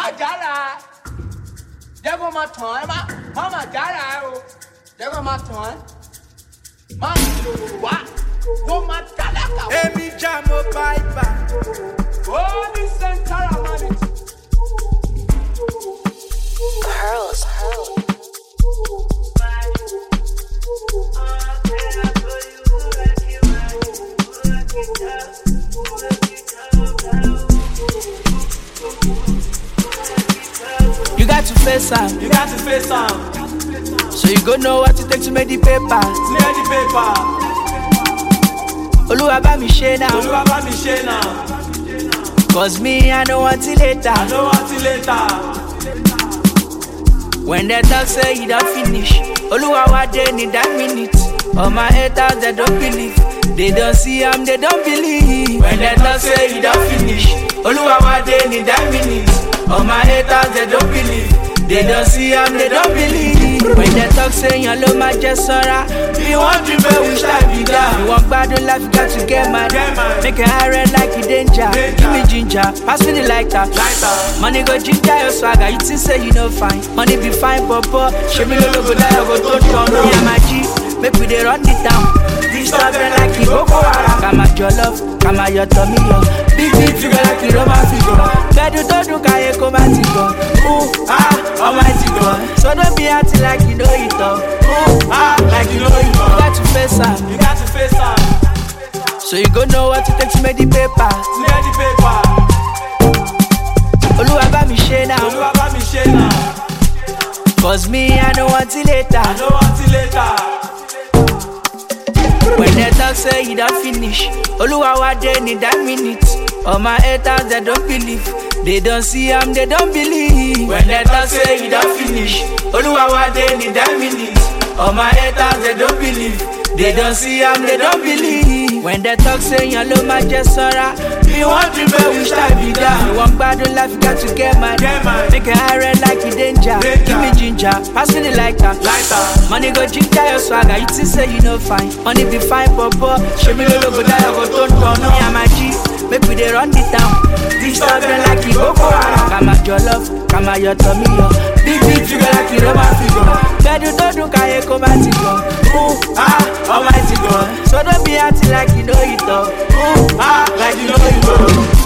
má jára jẹ́ kó máa tàn ẹ́ má má má jára ẹ o jẹ́ kó máa tàn ẹ́ má wá kó máa tálákà wá. Èmi já mo báìbà. ó ní sẹ́ńtárà mọ́ni. Pearls. You got to face am, You got to face am, so you go know what it take to make the paper. clear the paper. Olúwa bá mi ṣe now, Olúwa bá mi ṣe náà, cause me I no want till later. I no want till later. When they talk say you don't finish, Olúwa wa dey need that minute. All my haters they don't believe, they don't see am they don't believe. When they talk say you don't finish, Olúwa wa dey need that minute. All my haters they don't believe, they don't see am they don't believe. When they talk say yan ló máa jẹ sọ́ra, bí wọ́n dream pé we start be down. You wan gbádùn life you got to get mad, Get mad. make your eye red like you danger. Danger. Give me ginger, pass me the lighter. Lighter. Money go ginger your swagger, you think say you no fine. Money be fine, papa. Show me no go die, I go to turn on. Yeah, my G, make we dey run it down. This stuff they like it, Boko Haram. Kama your love, kama your tummy, yo. Big big figure like it, Roman figure. Bedu to do kaye koma tigo. Ooh, ah, almighty God. So don't be acting like you know it all. Ooh, ah, like you know it all. You got to face am, You got to face am, so you go know what it takes to make the paper. clear the paper. Oluwa bá mi ṣe now, Olúwa bá mi ṣe náà, cause me I no want till later. I no want till later. When they talk say you don't finish, Oluwa wa dey need that minute. All my haters they don't believe, they don't see am they don't believe. When they talk say you don't finish, Oluwa wa dey need that minute. All my haters they don't believe, they don't see am they don't believe. When they talk say yan ló máa jẹ sọ́ra, bí wọ́n dream pé we start be down. You wan gbádùn life you got to get mad, Get mad. make your eye red like you danger. Danger. Give me ginger, pass me the lighter. Lighter. Money go ginger your swagger, you think say you no fine. Money be fine, papa. Show me no go die, I go turn turn. Me and my G, make we dey run it down. This stuff they like it, Boko Haram. Kama your love, kama your tummy, yo. Big big figure like it, Roman figure. Bedu to do kaye koma tigo. Ooh, ah, almighty God. So don't be acting like you know it all. Ooh, ah, Like you know it all.